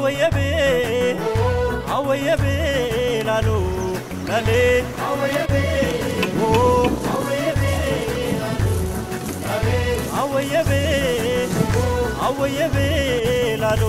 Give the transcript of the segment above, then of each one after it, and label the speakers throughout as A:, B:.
A: አወየቤ አወየቤ ላሎ ላሌ አወየቤ ኦ አወየቤ አወየቤ አወየቤ ላሎ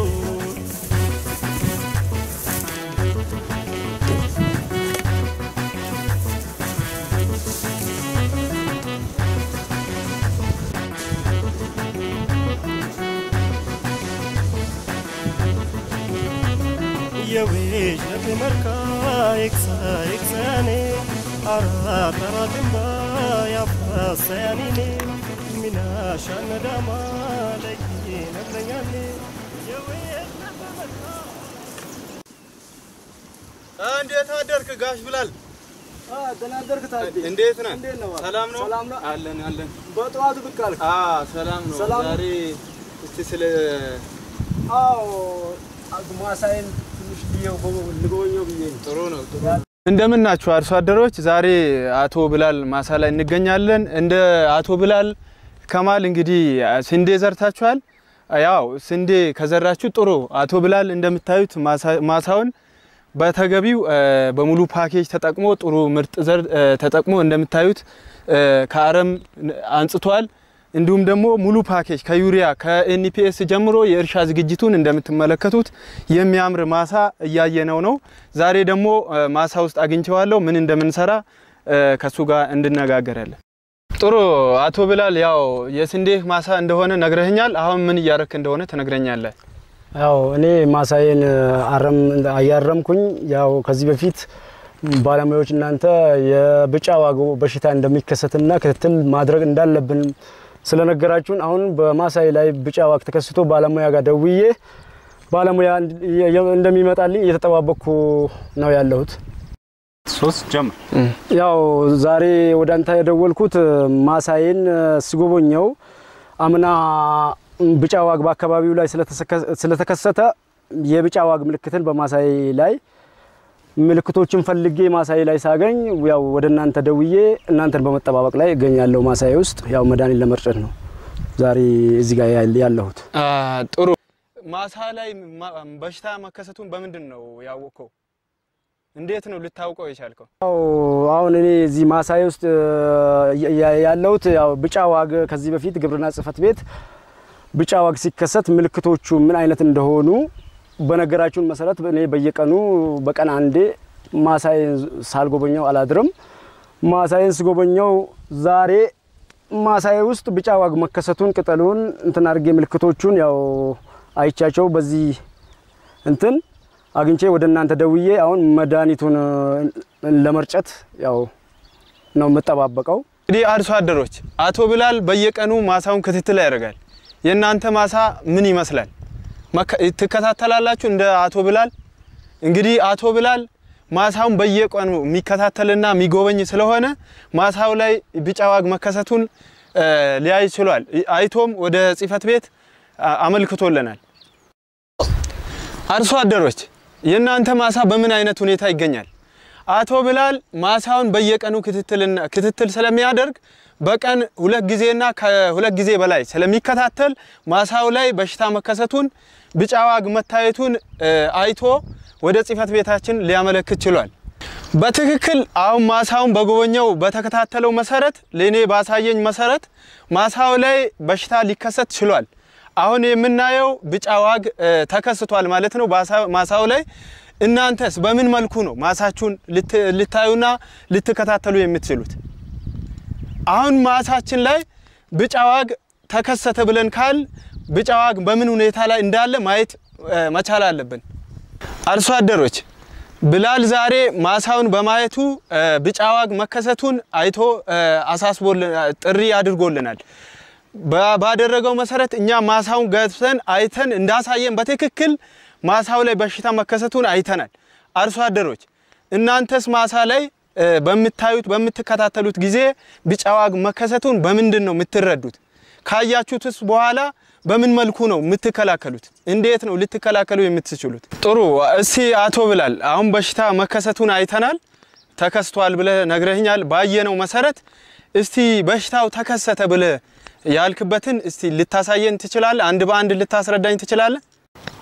A: የዌሽ ነፍ መርካ ኤክሳ ኤክሳያኔ አራ ተራ ድንባ ያፋሳያኒኔ ሚናሻ ነዳማ ለይ ነግረኛኔ የዌሽ ነፍ መርካ
B: እንዴት አደርክ ጋሽ ብላል?
C: ደህና አደርክ ታዲያ?
B: እንዴት ነህ?
C: እንዴት ነው?
B: ሰላም ነው?
C: ሰላም ነው?
B: አለን አለን።
C: በጠዋቱ ብቅ አልክ?
B: አ ሰላም ነው።
C: ሰላም ነው?
B: ዛሬ እስቲ ስለ
C: አዎ ማሳይን ትንሽ ብዬው ልጎበኘው ብዬ ነው።
B: ጥሩ ነው ጥሩ እንደምን ናችሁ አርሶ አደሮች? ዛሬ አቶ ብላል ማሳ ላይ እንገኛለን። እንደ አቶ ብላል ከማል እንግዲህ ስንዴ ዘርታችኋል። ያው ስንዴ ከዘራችሁ ጥሩ። አቶ ብላል እንደምታዩት ማሳ- ማሳውን በተገቢው እ፣ በሙሉ ፓኬጅ ተጠቅሞ ጥሩ ምርጥ ዘር እ፣ ተጠቅሞ እንደምታዩት እ፣ ከአረም አንጽቷል። እንዲሁም ደግሞ ሙሉ ፓኬጅ ከዩሪያ ከኤንፒኤስ ጀምሮ የእርሻ ዝግጅቱን እንደምትመለከቱት የሚያምር ማሳ እያየነው ነው። ዛሬ ደግሞ እ፣ ማሳ ውስጥ አግኝቼዋለሁ። ምን እንደምንሰራ እ፣ ከሱ ጋር እንድነጋገራለን። ጥሩ አቶ ብላል፣ ያው የስንዴ ማሳ እንደሆነ ነግረህኛል። አሁን ምን እያረክ እንደሆነ ትነግረኛለህ?
C: ያው እኔ ማሳዬን አረም እያረምኩኝ ያው ከዚህ በፊት ባለሙያዎች እናንተ የብጫ ዋግ በሽታ እንደሚከሰትና ክትትል ማድረግ እንዳለብን ስለነገራችሁን አሁን በማሳዬ ላይ ብጫ ዋግ ተከስቶ ባለሙያ ጋር ደውዬ ባለሙያ እንደሚመጣልኝ እየተጠባበቅኩ ነው ያለሁት።
B: ሶስት ጀምር።
C: ያው ዛሬ ወደ አንተ የደወልኩት ማሳዬን ስጎበኘው አምና ብጫ ዋግ በአካባቢው ላይ ስለተሰከ- ስለተከሰተ የብጫ ዋግ ምልክትን በማሳዬ ላይ ምልክቶችን ፈልጌ ማሳዬ ላይ ሳገኝ ያው ወደ እናንተ ደውዬ እናንተን በመጠባበቅ ላይ እገኛለሁ። ማሳዬ ውስጥ ያው መድኃኒት ለመርጨት ነው ዛሬ እዚህ ጋር ያል- ያለሁት።
B: አ፣ ጥሩ ማሳ ላይ ማ- በሽታ መከሰቱን በምንድን ነው ያወቅከው? እንዴት ነው ልታውቀው የቻልከው?
C: ያው አሁን እኔ እዚህ ማሳዬ ውስጥ ያ- ያ- ያለሁት ያው ብጫ ዋግ ከዚህ በፊት ግብርና ጽሕፈት ቤት ብጫ ዋግ ሲከሰት ምልክቶቹ ምን አይነት እንደሆኑ በነገራችሁን መሰረት እኔ በየቀኑ በቀን አንዴ ማሳዬን ሳልጎበኘው አላድርም። ማሳዬን ስጎበኘው ዛሬ ማሳዬ ውስጥ ብጫ ዋግ መከሰቱን ቅጠሉን እንትን አድርጌ ምልክቶቹን ያው አይቻቸው በዚህ እንትን አግኝቼ ወደ እናንተ ደውዬ አሁን መድኃኒቱን ለመርጨት ያው ነው የምጠባበቀው።
B: እንግዲህ አርሶ አደሮች አቶ ብላል በየቀኑ ማሳውን ክትትል ያደርጋል። የእናንተ ማሳ ምን ይመስላል? መከ- ትከታተላላችሁ እንደ አቶ ብላል? እንግዲህ አቶ ብላል ማሳውን በየቀኑ የሚከታተልና የሚጎበኝ ስለሆነ ማሳው ላይ ቢጫ ዋግ መከሰቱን እ፣ ሊያይ ችሏል። አይቶም ወደ ጽሕፈት ቤት አ- አመልክቶልናል። አርሶ አደሮች የእናንተ ማሳ በምን አይነት ሁኔታ ይገኛል? አቶ ብላል ማሳውን በየቀኑ ክትትልና ክትትል ስለሚያደርግ በቀን ሁለት ጊዜና ከሁለት ጊዜ በላይ ስለሚከታተል ማሳው ላይ በሽታ መከሰቱን ቢጫ ዋግ መታየቱን እ፣ አይቶ ወደ ጽሕፈት ቤታችን ሊያመለክት ችሏል። በትክክል አሁን ማሳውን በጎበኘው በተከታተለው መሰረት ለእኔ ባሳየኝ መሰረት ማሳው ላይ በሽታ ሊከሰት ችሏል። አሁን የምናየው ቢጫ ዋግ እ፣ ተከስቷል ማለት ነው ባሳ- ማሳው ላይ። እናንተስ በምን መልኩ ነው ማሳችሁን ልት- ልታዩና ልትከታተሉ የምትችሉት? አሁን ማሳችን ላይ ቢጫ ዋግ ተከሰተ ብለን ካል ቢጫ ዋግ በምን ሁኔታ ላይ እንዳለ ማየት እ፣ መቻል አለብን። አርሶ አደሮች ብላል ዛሬ ማሳውን በማየቱ እ፣ ቢጫ ዋግ መከሰቱን አይቶ እ፣ አሳስቦልን ጥሪ አድርጎልናል። ባ- ባደረገው መሰረት እኛ ማሳውን ገብተን አይተን እንዳሳየን በትክክል ማሳው ላይ በሽታ መከሰቱን አይተናል። አርሶ አደሮች እናንተስ ማሳ ላይ እ፣ በምታዩት በምትከታተሉት ጊዜ ቢጫ ዋግ መከሰቱን በምንድን ነው የምትረዱት? ካያችሁትስ በኋላ በምን መልኩ ነው የምትከላከሉት? እንዴት ነው ልትከላከሉ የምትችሉት? ጥሩ። እስቲ አቶ ብላል አሁን በሽታ መከሰቱን አይተናል፣ ተከስቷል ብለህ ነግረህኛል። ባየነው መሰረት እስቲ በሽታው ተከሰተ ብለህ ያልክበትን እስቲ ልታሳየን ትችላለህ? አንድ በአንድ ልታስረዳኝ ትችላለህ?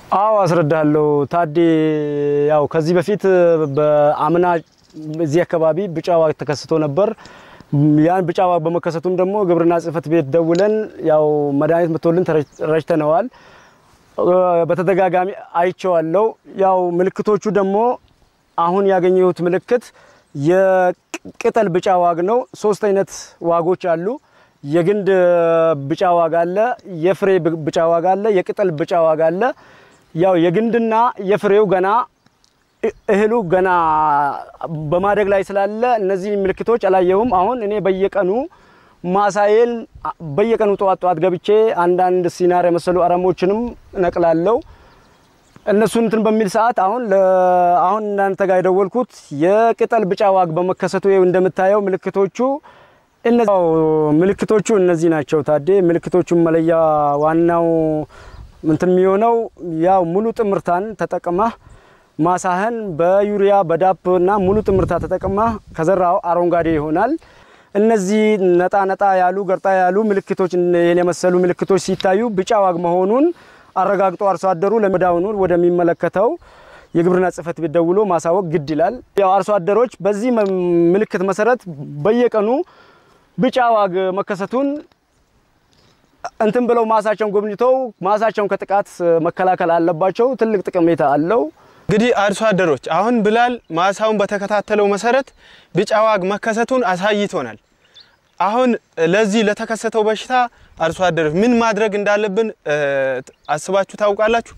C: አዎ አስረዳለሁ ታዴ። ያው ከዚህ በፊት በአምና እዚህ አካባቢ ብጫ ዋግ ተከስቶ ነበር። ያን ብጫ ዋግ በመከሰቱም ደግሞ ግብርና ጽሕፈት ቤት ደውለን ያው መድኃኒት መቶልን ረጭተነዋል። በተደጋጋሚ አይቼዋለሁ። ያው ምልክቶቹ ደግሞ አሁን ያገኘሁት ምልክት የቅጠል ብጫ ዋግ ነው። ሶስት አይነት ዋጎች አሉ። የግንድ ብጫ ዋግ አለ፣ የፍሬ ብጫ ዋግ አለ፣ የቅጠል ብጫ ዋግ አለ። ያው የግንድና የፍሬው ገና እህሉ ገና በማደግ ላይ ስላለ እነዚህ ምልክቶች አላየሁም። አሁን እኔ በየቀኑ ማሳዬን በየቀኑ ጠዋት ጠዋት ገብቼ አንዳንድ ሲናር የመሰሉ አረሞችንም ነቅላለሁ። እነሱ እንትን በሚል ሰዓት አሁን አሁን እናንተ ጋር የደወልኩት የቅጠል ብጫ ዋግ በመከሰቱ ይኸው እንደምታየው ምልክቶቹ እነዚህ ምልክቶቹ እነዚህ ናቸው። ታዴ ምልክቶቹን መለያ ዋናው እንትን የሚሆነው ያው ሙሉ ጥምርታን ተጠቅመህ ማሳህን በዩሪያ በዳፕ እና ሙሉ ጥምርታ ተጠቅመህ ከዘራው አረንጓዴ ይሆናል። እነዚህ ነጣ ነጣ ያሉ ገርጣ ያሉ ምልክቶች ይህን የመሰሉ ምልክቶች ሲታዩ ብጫ ዋግ መሆኑን አረጋግጦ አርሶ አደሩ ለመዳውኑ ወደሚመለከተው የግብርና ጽሕፈት ቤት ደውሎ ማሳወቅ ግድ ይላል። ያው አርሶ አደሮች በዚህ ምልክት መሰረት በየቀኑ ብጫ ዋግ መከሰቱን እንትን ብለው ማሳቸውን ጎብኝተው ማሳቸውን ከጥቃት መከላከል አለባቸው። ትልቅ ጠቀሜታ አለው።
B: እንግዲህ አርሶ አደሮች አሁን ብላል ማሳውን በተከታተለው መሰረት ብጫ ዋግ መከሰቱን አሳይቶናል። አሁን ለዚህ ለተከሰተው በሽታ አርሶ አደሮች ምን ማድረግ እንዳለብን አስባችሁ ታውቃላችሁ?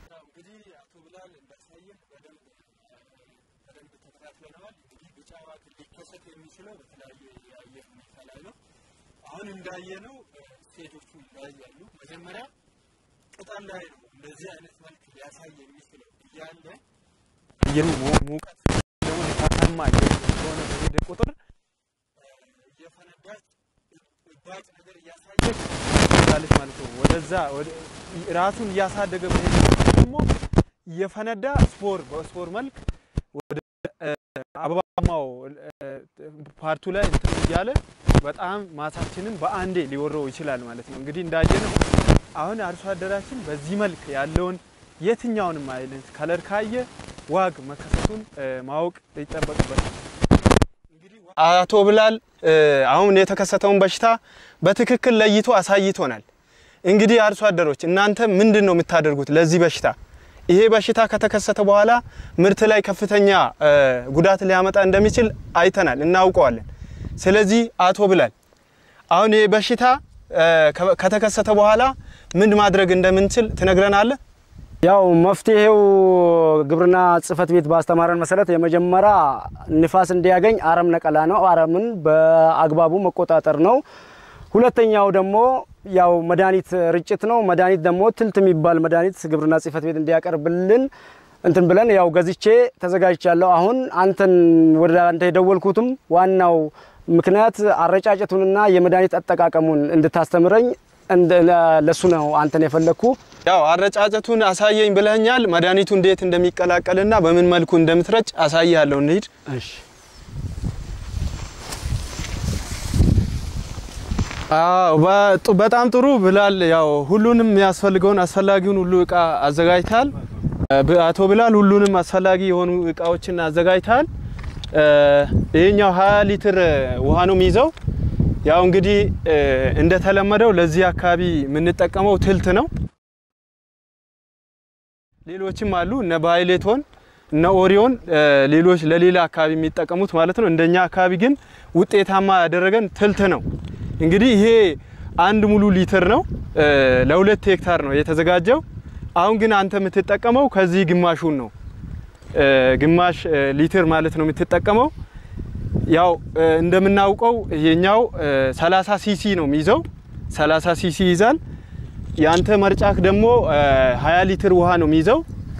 B: አሁን እንዳየነው ስቴጆቹ ይለያያሉ። መጀመሪያ ቅጠል ላይ ነው እንደዚህ አይነት መልክ ሊያሳይ የሚችለው እያለ አየሩ ሙቀት ደግሞ ነፋሳማ የሆነ በሄደ ቁጥር እየፈነዳች እባጭ ነገር እያሳየች ትሄዳለች ማለት ነው። ወደዛ ራሱን እያሳደገ በሄደ ቁጥር ደግሞ እየፈነዳ ስፖር በስፖር መልክ ወደ አበባማው ፓርቱ ላይ እንትን እያለ በጣም ማሳችንን በአንዴ ሊወረው ይችላል ማለት ነው። እንግዲህ እንዳየነው አሁን አርሶ አደራችን በዚህ መልክ ያለውን የትኛውንም አይነት ከለር ካየ ዋግ መከሰቱን ማወቅ ይጠበቅበታል። አቶ ብላል አሁን የተከሰተውን በሽታ በትክክል ለይቶ አሳይቶናል። እንግዲህ አርሶ አደሮች እናንተ ምንድን ነው የምታደርጉት ለዚህ በሽታ? ይሄ በሽታ ከተከሰተ በኋላ ምርት ላይ ከፍተኛ ጉዳት ሊያመጣ እንደሚችል አይተናል፣ እናውቀዋለን። ስለዚህ አቶ ብላል አሁን ይሄ በሽታ ከተከሰተ በኋላ ምን ማድረግ እንደምንችል ትነግረናለህ?
C: ያው መፍትሄው ግብርና ጽሕፈት ቤት ባስተማረን መሰረት የመጀመሪያ ንፋስ እንዲያገኝ አረም ነቀላ ነው። አረምን በአግባቡ መቆጣጠር ነው። ሁለተኛው ደግሞ ያው መድኃኒት ርጭት ነው። መድኃኒት ደግሞ ትልት የሚባል መድኃኒት ግብርና ጽሕፈት ቤት እንዲያቀርብልን እንትን ብለን ያው ገዝቼ ተዘጋጅቻለሁ። አሁን አንተን ወደ አንተ የደወልኩትም ዋናው ምክንያት አረጫጨቱንና የመድኃኒት አጠቃቀሙን እንድታስተምረኝ ለሱ ነው አንተን የፈለግኩ።
B: ያው አረጫጨቱን አሳየኝ ብለኛል። መድኃኒቱ እንዴት እንደሚቀላቀልና በምን መልኩ እንደምትረጭ አሳያለሁ። እንሂድ።
C: እሺ
B: አዎ በጣም ጥሩ ብላል። ያው ሁሉንም የሚያስፈልገውን አስፈላጊውን ሁሉ እቃ አዘጋጅታል። አቶ ብላል ሁሉንም አስፈላጊ የሆኑ እቃዎችን አዘጋጅታል። ይሄኛው 20 ሊትር ውሃ ነው የሚይዘው። ያው እንግዲህ እንደተለመደው ለዚህ አካባቢ የምንጠቀመው ትልት ነው። ሌሎችም አሉ እነ ባይሌቶን እነ ኦሪዮን ሌሎች ለሌላ አካባቢ የሚጠቀሙት ማለት ነው። እንደኛ አካባቢ ግን ውጤታማ ያደረገን ትልት ነው። እንግዲህ ይሄ አንድ ሙሉ ሊትር ነው። ለሁለት ሄክታር ነው የተዘጋጀው። አሁን ግን አንተ የምትጠቀመው ከዚህ ግማሹን ነው። ግማሽ ሊትር ማለት ነው የምትጠቀመው። ያው እንደምናውቀው ይሄኛው 30 ሲሲ ነው የሚይዘው። 30 ሲሲ ይይዛል። ያንተ መርጫክ ደግሞ 20 ሊትር ውሃ ነው የሚይዘው።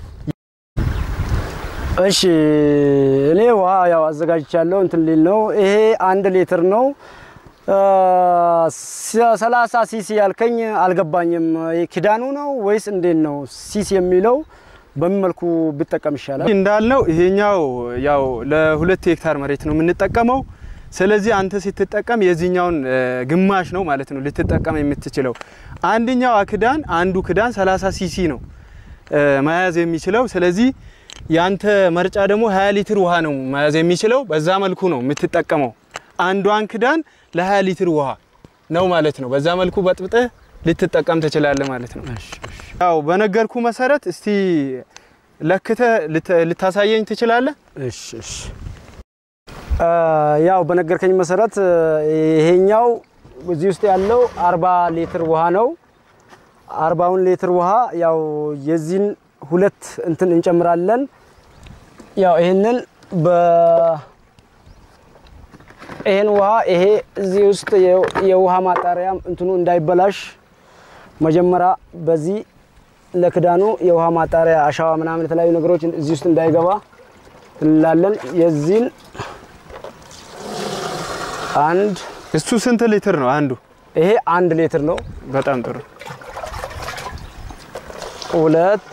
C: እሺ እኔ ውሃ ያው አዘጋጅቻለሁ። እንትን ሊል ነው። ይሄ አንድ ሊትር ነው። ሰላሳ ሲሲ ያልከኝ አልገባኝም። ኪዳኑ ነው ወይስ እንዴት ነው? ሲሲ የሚለው በምን መልኩ ብጠቀም ይሻላል?
B: እንዳልነው ይሄኛው ያው ለሁለት ሄክታር መሬት ነው የምንጠቀመው። ስለዚህ አንተ ስትጠቀም የዚህኛውን ግማሽ ነው ማለት ነው ልትጠቀም የምትችለው። አንደኛው ክዳን አንዱ ክዳን 30 ሲሲ ነው። መያዝ የሚችለው። ስለዚህ ያንተ መርጫ ደግሞ 20 ሊትር ውሃ ነው መያዝ የሚችለው። በዛ መልኩ ነው የምትጠቀመው። አንዷን ክዳን ለ20 ሊትር ውሃ ነው ማለት ነው። በዛ መልኩ በጥብጠህ ልትጠቀም ትችላለህ ማለት ነው። ያው በነገርኩ መሰረት እስቲ ለክተህ ልታሳየኝ ትችላለህ?
C: እሺ እሺ። ያው በነገርከኝ መሰረት ይሄኛው እዚህ ውስጥ ያለው አርባ ሊትር ውሃ ነው። አርባውን ሊትር ውሃ ያው የዚህን ሁለት እንትን እንጨምራለን። ያው ይሄንን በ ይሄን ውሃ ይሄ እዚህ ውስጥ የውሃ ማጣሪያ እንትኑ እንዳይበላሽ መጀመሪያ በዚህ ለክዳኑ የውሃ ማጣሪያ አሸዋ ምናምን የተለያዩ ነገሮች እዚህ ውስጥ እንዳይገባ እንላለን። የዚህን አንድ
B: እሱ ስንት ሊትር ነው አንዱ?
C: ይሄ አንድ ሊትር ነው።
B: በጣም ጥሩ።
C: ሁለት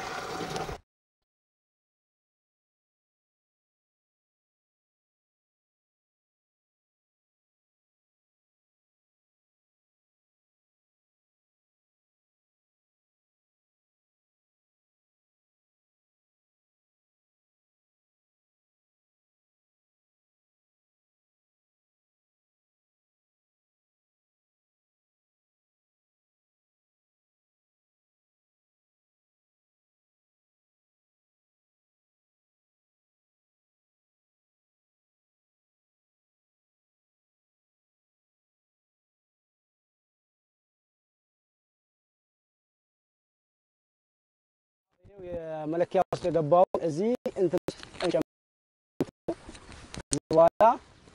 C: የመለኪያ ውስጥ የገባውን እዚህ እንትን ውስጥ እንጨምራለን። ከዚህ በኋላ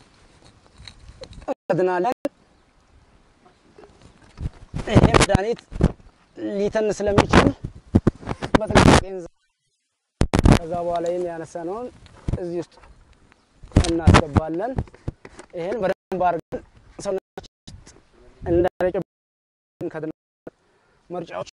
C: እንከድናለን። ይሄ መድኃኒት ሊተን ስለሚችል በጥንቃቄ እንዘ- ከዛ በኋላ ይህን ያነሳነውን እዚህ ውስጥ እናስገባለን። ይህን በደንብ አድርገን ሰውነታችን ውስጥ እንዳይረጭ እንከድናለን። መርጫዎች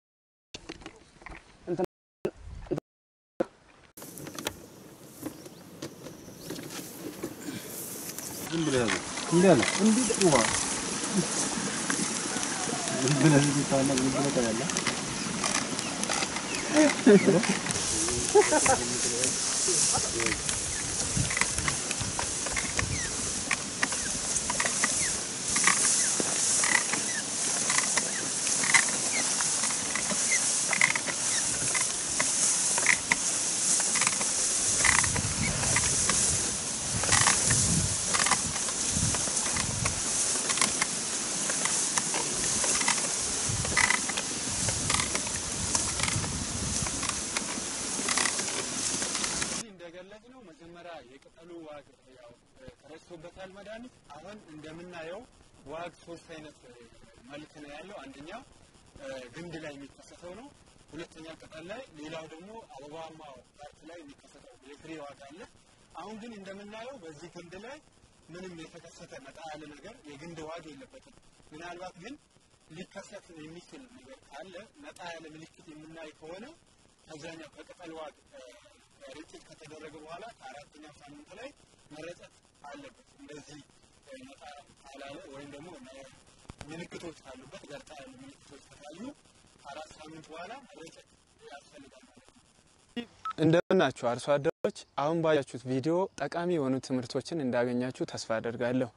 B: እዚህ እንደገለጽ ነው መጀመሪያ የቅጠሉ ዋግ ያው ተረስቶበታል መድኃኒት። አሁን እንደምናየው ዋግ ሶስት አይነት እ, መልክ ነው ያለው። አንደኛው እ, ግንድ ላይ የሚከሰተው ነው። ሁለተኛ ቅጠል ላይ፣ ሌላው ደግሞ አበባማ ፓርት ላይ የሚከሰተው የፍሬ ዋግ አለ። አሁን ግን እንደምናየው በዚህ ግንድ ላይ ምንም የተከሰተ ነጣ ያለ ነገር የግንድ ዋግ የለበትም። ምናልባት ግን ሊከሰት የሚችል ነገር ካለ ነጣ ያለ ምልክት የምናይ ከሆነ ከዛኛው ከቅጠል ዋግ እ, ርጭት ከተደረገ በኋላ ከአራተኛው ሳምንት ላይ መረጨት አለበት። እንደዚህ እ, ነጣ ካላለ ወይም ደግሞ ነ- ምልክቶች ካሉበት ገርጣ ያሉ ምልክቶች ከታዩ ከአራት ሳምንት በኋላ መረጨት ያስፈልጋል ማለት ነው። እንደምናችሁ አርሶ አደሮች፣ አሁን ባያችሁት ቪዲዮ ጠቃሚ የሆኑ ትምህርቶችን እንዳገኛችሁ ተስፋ አደርጋለሁ።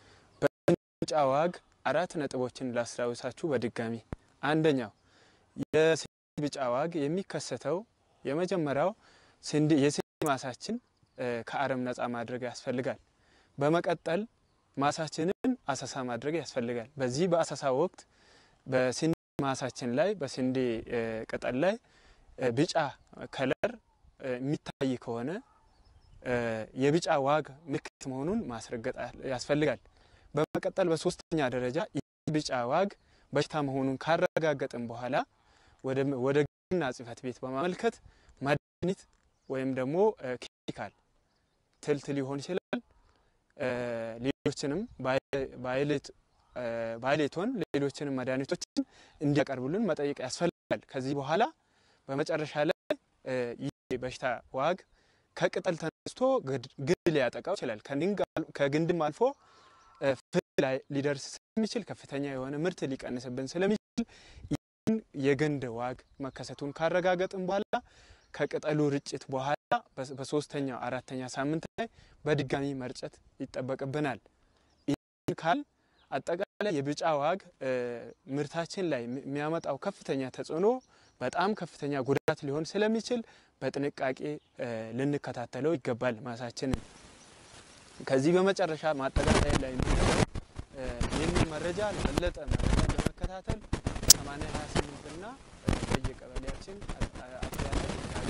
B: በቢጫ ዋግ አራት ነጥቦችን ላስታውሳችሁ በድጋሚ አንደኛው የስንዴ ቢጫ ዋግ የሚከሰተው የመጀመሪያው ስንዴ የስንዴ ማሳችን እ፣ ከአረም ነፃ ማድረግ ያስፈልጋል። በመቀጠል ማሳችንን አሰሳ ማድረግ ያስፈልጋል። በዚህ በአሰሳ ወቅት በስንዴ ማሳችን ላይ በስንዴ እ፣ ቅጠል ላይ እ፣ ቢጫ ከለር እ፣ የሚታይ ከሆነ እ፣ የቢጫ ዋግ ምልክት መሆኑን ማስረገጥ ያስፈልጋል። በመቀጠል በሶስተኛ ደረጃ ይህ ቢጫ ዋግ በሽታ መሆኑን ካረጋገጥን በኋላ ወደ ወደ ግብርና ጽሕፈት ቤት በማመልከት መድኃኒት ወይም ደግሞ እ፣ ኬሚካል ትልት ሊሆን ይችላል እ፣ ሌሎችንም ባይ- ባይሌት እ፣ ባይሌቶን ሌሎችንም መድኃኒቶችን እንዲያቀርቡልን መጠየቅ ያስፈልጋል። ከዚህ በኋላ በመጨረሻ ላይ እ፣ ይህ በሽታ ዋግ ከቅጠል ተነስቶ ግድ- ግንድ ሊያጠቃው ይችላል። ከድንግ- ከግንድም አልፎ እ፣ ፍሬ ላይ ሊደርስ ስለሚችል ከፍተኛ የሆነ ምርት ሊቀንስብን ስለሚችል ይህን የገንደ ዋግ መከሰቱን ካረጋገጥን በኋላ ከቅጠሉ ርጭት በኋላ በሶስተኛው አራተኛ ሳምንት ላይ በድጋሚ መርጨት ይጠበቅብናል። ይህን ካል አጠቃላይ የቢጫ ዋግ ምርታችን ላይ የሚያመጣው ከፍተኛ ተጽዕኖ በጣም ከፍተኛ ጉዳት ሊሆን ስለሚችል በጥንቃቄ ልንከታተለው ይገባል ማሳችንን። ከዚህ በመጨረሻ ማጠቃለያ ላይ ይህንን መረጃ ለበለጠ መረጃ ለመከታተል 828 እና በየቀበሌያችን አጥቢያ ላይ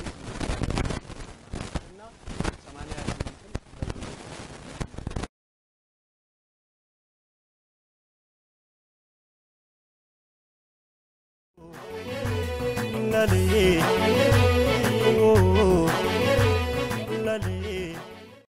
B: እና 88
A: Lale,